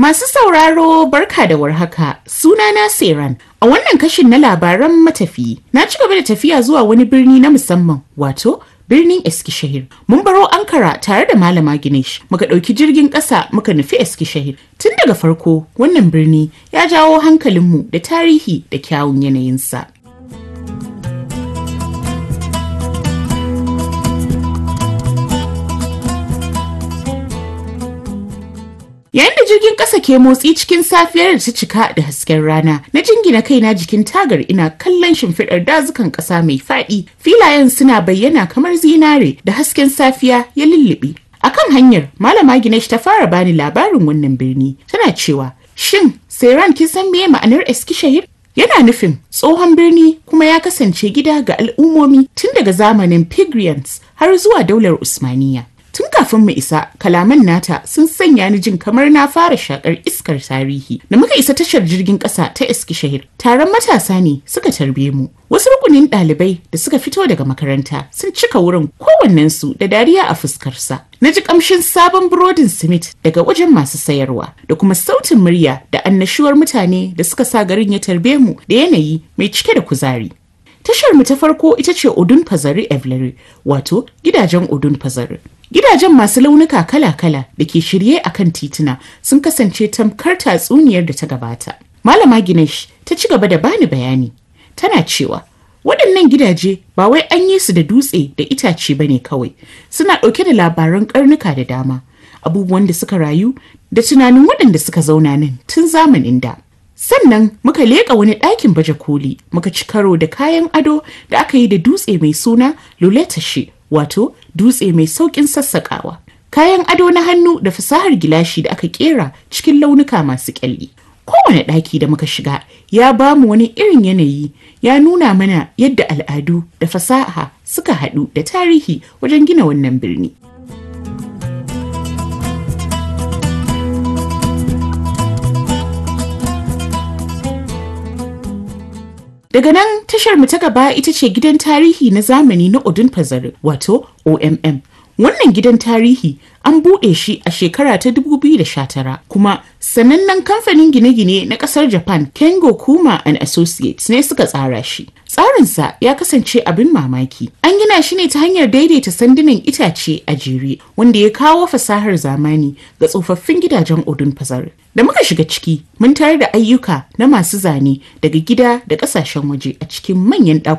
Masu sauraro barka da warhaka sunana Seran. A wannan kashin na labaran matafiyi na ci gaba da tafiya zuwa wani birni na musamman wato birnin Eskishahir. Mun baro Ankara tare da Malama Ginesh muka ɗauki jirgin ƙasa muka nufi Eskishahir. Tun daga farko wannan birni ya jawo hankalinmu da tarihi da kyawun yanayinsa. Yayin da jirgin ƙasa ke motsi cikin safiyar da ta cika da hasken rana, na jingina kaina jikin tagar ina kallon shimfiɗar dazukan ƙasa mai faɗi. Filayen suna bayyana kamar zinare da hasken safiya ya lullube. A kan hanyar, Malama Ginesh ta fara bani labarin wannan birni. Tana cewa, Shin, Sairan kin san meye ma'anar Eskishahir? Yana nufin tsohon birni kuma ya kasance gida ga al'ummomi tun daga zamanin Pygrians har zuwa daular Usmaniya. Tun kafin mu isa, kalaman nata sun sanya ni jin kamar na fara shakar iskar tarihi. Da muka isa tashar jirgin ƙasa ta Eskishahir, taron matasa ne suka tarbe mu. Wasu rukunin ɗalibai da suka fito daga makaranta sun cika wurin kowannensu da dariya a fuskarsa. Na ji ƙamshin sabon burodin Smith daga wajen masu sayarwa da kuma sautin murya da annashuwar mutane da suka sa garin ya tarbe mu da yanayi mai cike da kuzari. Tashar mu ta farko ita ce Odun Fazari Evleri, wato gidajen Odun Fazari. Gidajen masu launuka kala-kala da ke shirye a kan tituna sun kasance tamkar tatsuniyar da ta gabata. Malama Ginesh ta ci gaba da bani bayani. Tana cewa, waɗannan gidaje ba wai an yi su da dutse da itace ba ne kawai, suna ɗauke da labaran ƙarnuka da dama, abubuwan da suka rayu da tunanin waɗanda suka zauna nan tun zamanin da. Sannan muka leƙa wani ɗakin baje koli muka ci karo da kayan ado da aka yi da dutse mai suna luletashi wato dutse mai sauƙin sassaƙawa. Kayan ado na hannu da fasahar gilashi da aka ƙera cikin launuka masu ƙyalli. Kowane ɗaki da muka shiga ya ba mu wani irin yanayi ya nuna mana yadda al'adu da fasaha suka haɗu da tarihi wajen gina wannan birni. Daga nan tashar mu ta gaba ita ce gidan tarihi na zamani na Odun Fazare wato OMM. Wannan gidan tarihi an buɗe shi a shekara ta 2019 kuma sanannen kamfanin gine-gine na ƙasar Japan Kengo Kuma and Associates ne suka tsara shi. Tsarinsa ya kasance abin mamaki. An gina shi ne ta hanyar daidaita sandunan itace a jere wanda ya kawo fasahar zamani ga tsofaffin gidajen Odun Fazare. Da muka shiga ciki, mun tare da ayyuka na masu zane daga gida da ƙasashen waje a cikin manyan ɗakunan